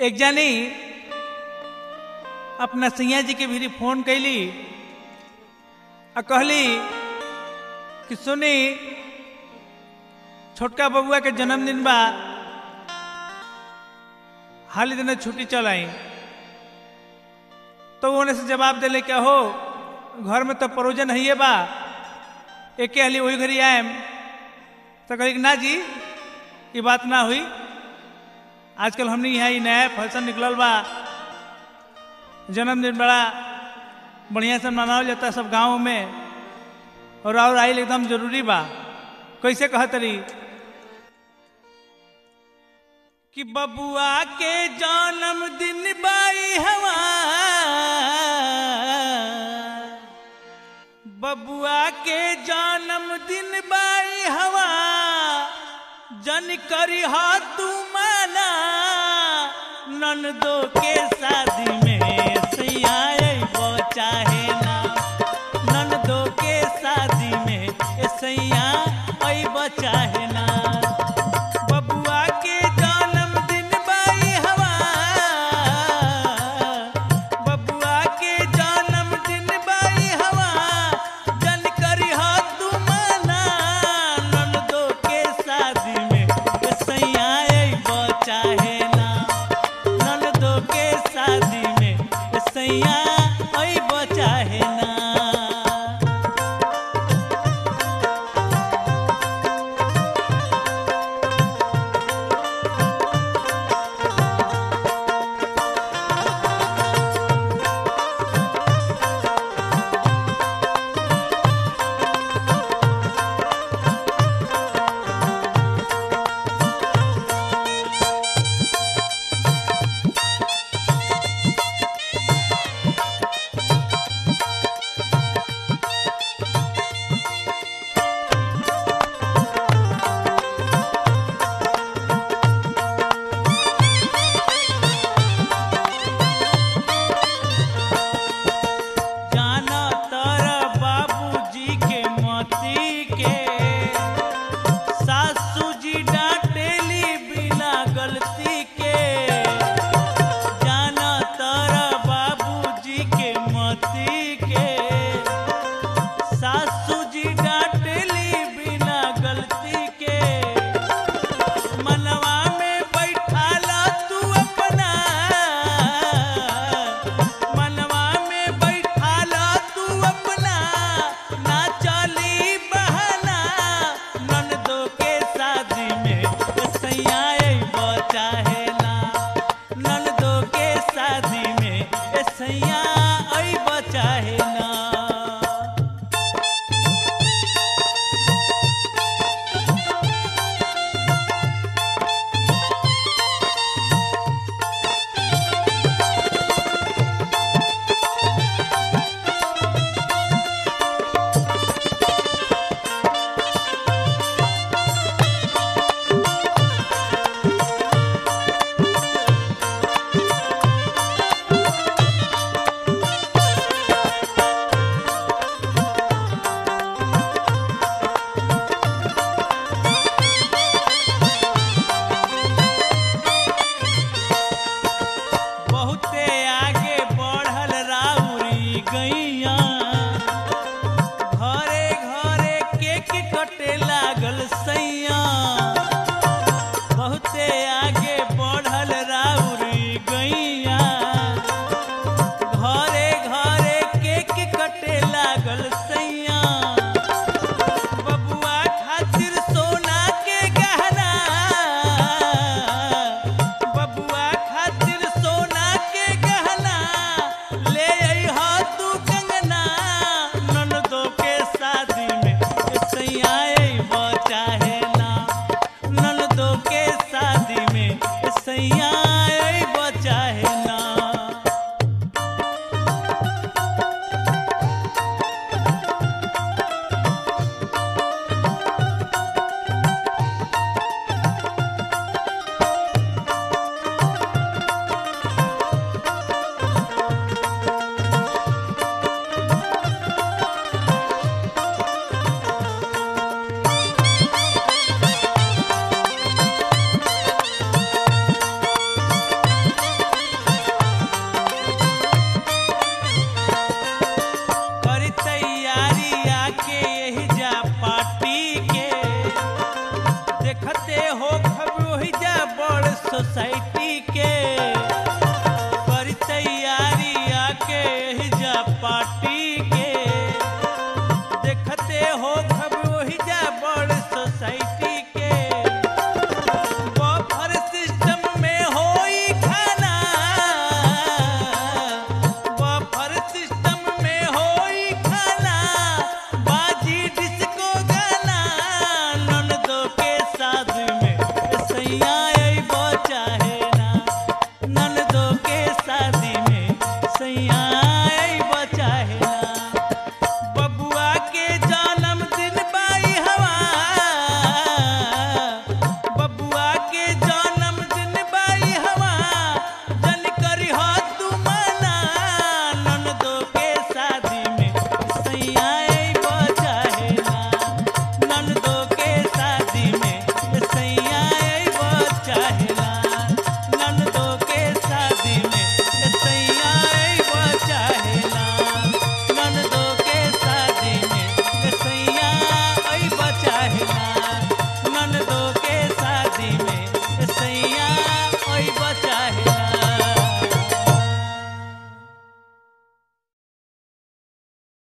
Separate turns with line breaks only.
एक जानी अपना सैया जी के भी फोन कैली आ कहली कि सुनी छोटका बबुआ के जन्मदिन बा हाल ही दिन छुट्टी चल आई तो उन्हें से जवाब दिले क्या हो घर में तो परोजन है बा एक हाली वही घरी आयम तो कही ना जी ये बात ना हुई आजकल हमने यहाँ ही नया फंक्शन निकलल बा जन्मदिन बड़ा बढ़िया से मनावल जाता है सब गाँव में और और आइल एकदम जरूरी बा कैसे कहतरी कि बबुआ के जन्मदिन बाई हवा बबुआ के जन्मदिन बाई हवा जन करी हा तू माना ननदो के शादी में सैया चाहे ना ननदो के शादी में ए सैया अब चाहे ना बबुआ के जन्मदिन बाई हवा बबुआ के जन्मदिन बाई हवा जन करी हा तू माना ननदो के शादी में ए सैया अब चाहे ना ननदो के शादी में ए सैया अब चाहे ना जाना तारा बाबूजी के मोती के सासू जी डांटेली बिना गलती के जाना तारा बाबूजी के मोती के सासू जी डांटेली बिना गलती के मनवा में बैठाला तू अपना मनवा में बैठाला तू अपना ना चली बहाना ननदो के शादी में सैया चाहे ना ननदो के शादी में सैया चाहे ना सोसाइटी के